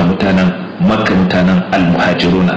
suna mutanen makka mutanen almuhajiruna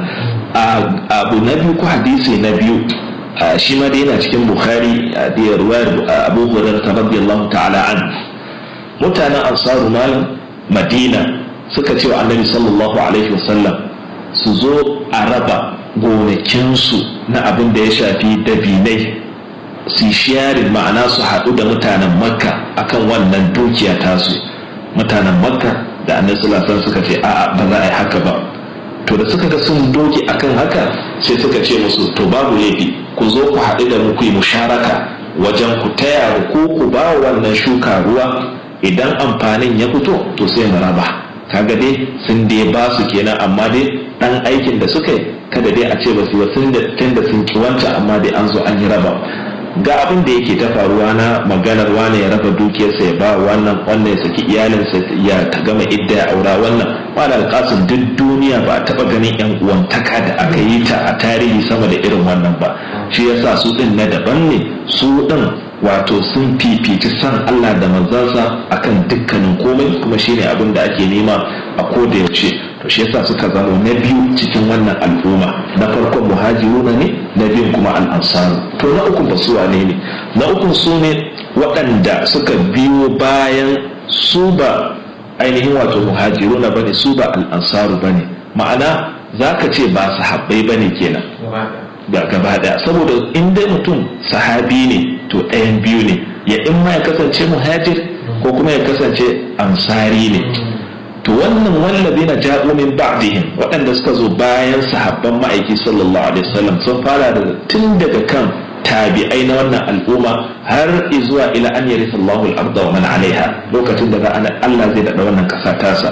abu na biyu ko hadisi na biyu shi ma da yana cikin bukhari da ruwayar abu hurairah radiyallahu ta'ala an mutanen ansaru malam madina suka ce wa annabi sallallahu alaihi wasallam su zo a raba gonakinsu na abin da ya shafi dabinai su sharing ma'ana su haɗu da mutanen makka akan wannan dukiya tasu mutanen makka da annabi sallallahu alaihi suka ce a'a ba za a yi haka ba to da suka ga sun doge akan haka sai suka ce musu to babu laifi ku zo ku haɗu da mu ku yi musharaka wajen ku taya ku ku ba wannan shuka ruwa idan amfanin ya fito to sai mu raba kaga dai sun dai ba su kenan amma dai dan aikin da suka yi kada dai a ce ba su tun da tun da sun ki wancan amma dai an zo an yi raba ga abin da yake ta faruwa na maganar wane ya raba dukiyarsa ya ba wannan wannan ya saki iyalinsa ya ta gama idda ya aura wannan wala alƙasun duk duniya ba a taɓa ganin yan uwantaka da aka yi ta a tarihi sama da irin wannan ba shi yasa su din na daban ne su din wato sun fifici san Allah da manzansa akan dukkanin komai kuma shine abin da ake nema a koda yaushe to shi yasa suka zama na biyu cikin wannan al'umma na farkon muhajiruna ne na biyun kuma al'ansaru to na uku ba su wane ne na uku su ne waɗanda suka biyo bayan su ba ainihin wato muhajiruna bane su ba al'ansaru bane ma'ana zaka ce ba sahabbai bane kenan da gaba daya saboda in dai mutum sahabi ne to ɗayan biyu ne ya in ma ya kasance muhajir ko kuma ya kasance ansari ne to wannan wallazi na ja'u min ba'dihim waɗanda suka zo bayan sahabban ma'aiki sallallahu alaihi wasallam sun fara da tun daga kan tabi'ai na wannan al'umma har zuwa ila an yarisa Allahu al-ardha wa man 'alaiha lokacin da Allah zai daɗa wannan ƙasa tasa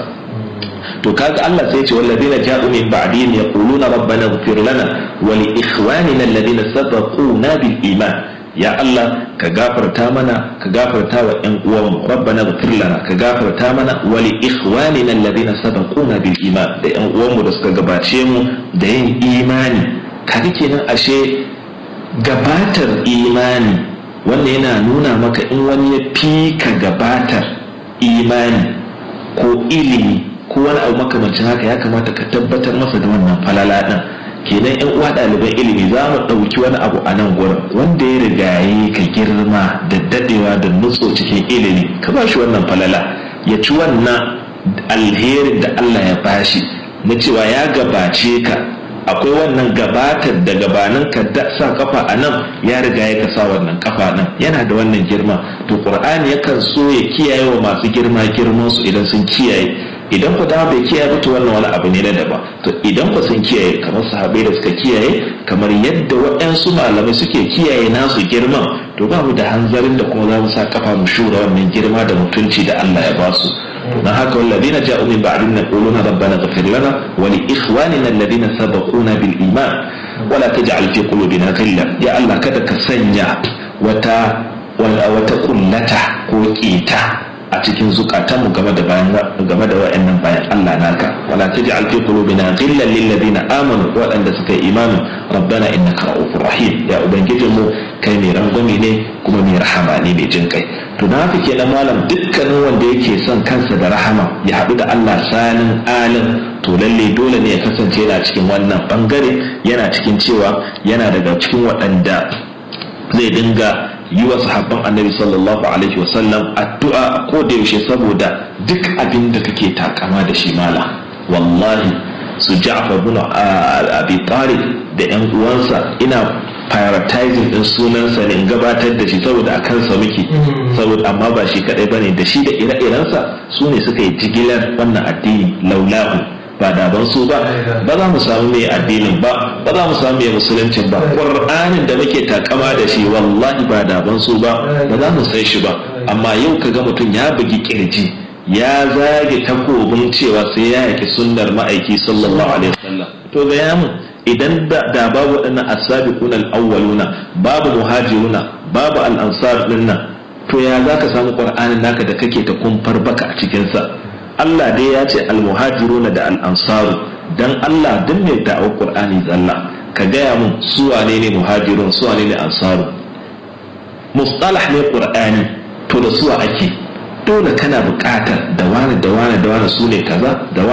to kaga Allah sai ce walladina ja'u min ba'dihim yaquluna rabbana ighfir lana wa li ikhwanina alladhina sabaquna bil iman ya Allah ka gafarta mana ka gafarta wa ƴan uwanmu rabbana ighfir lana ka gafarta mana wa li ikhwanina alladhina sabaquna bil iman da ƴan uwanmu da suka gabace mu da yin imani kaga kenan ashe gabatar imani wannan yana nuna maka in wani ya fi ka gabatar imani ko ilimi ko wani abu makamancin haka ya kamata ka tabbatar masa da wannan falala din kenan yan uwa ɗaliban ilimi za mu ɗauki wani abu a nan gurin wanda ya rigaye ka girma da dadewa da nutso cikin ilimi ka ba shi wannan falala ya ci wannan alherin da Allah ya bashi na cewa ya gabace ka akwai wannan gabatar da gabanin ka sa kafa a nan ya riga ya sa wannan kafa nan yana da wannan girma to qur'ani yakan so ya kiyaye wa masu girma girman su idan sun kiyaye idan ku dama bai kiyaye to wannan wani abu ne na daban to idan ku sun kiyaye kamar sahabbai da suka kiyaye kamar yadda waɗansu malamai suke kiyaye nasu girman to ba mu da hanzarin da kuma za mu sa kafa mu shura wannan girma da mutunci da Allah ya ba su don haka walladina ja'u min ba'dina yaquluna rabbana ighfir lana wa li ikhwanina alladhina sabaquna bil iman wa la taj'al fi qulubina ghillan ya Allah kada ka sanya wata wata kullata ko kita a cikin zukatanmu game da bayan game da wayannan bayan Allah naka wala taj'al fi qulubina ghillan lil ladina amanu waɗanda suka yi imani rabbana innaka ra'ufur rahim ya ubangijinmu kai mai rangwame ne kuma mai rahama ne mai jin kai to na haka kenan malam dukkanin wanda yake son kansa da rahama ya haɗu da Allah sanin alin to lalle dole ne ya kasance yana cikin wannan bangare yana cikin cewa yana daga cikin waɗanda zai dinga yi wa sahabban annabi sallallahu alaihi wasallam addu'a ko da yaushe saboda duk abin da kake takama da shi mala wallahi su ja'far bin abi talib da yan uwansa ina prioritizing din sunansa ne in gabatar da shi saboda a kansa muke saboda amma ba shi kadai bane da shi da ire-irensa su ne suka yi jigilar wannan addini laulahu ba da ban su ba ba za mu samu mai addinin ba ba za mu samu mai musuluncin ba qur'anin da muke takama da shi wallahi ba da ban su ba ba za mu sai shi ba amma yau kaga mutum ya bugi kirji ya zage takobin cewa sai ya yaki sunnar ma'aiki sallallahu alaihi wasallam to ga yamu idan da babu waɗannan asabiquna al-awwaluna babu muhajiruna babu al-ansar dinnan to ya zaka samu qur'anin naka da kake ta kumfar baka a cikin sa Allah dai ya ce al-muhajiruna da al-ansaru dan Allah duk mai da'awar qur'ani zalla ka gaya mun su wane ne muhajirun su wane ne ansaru mustalah ne qur'ani to da suwa ake dole kana buƙatar da wani da wani da wani su ne kaza da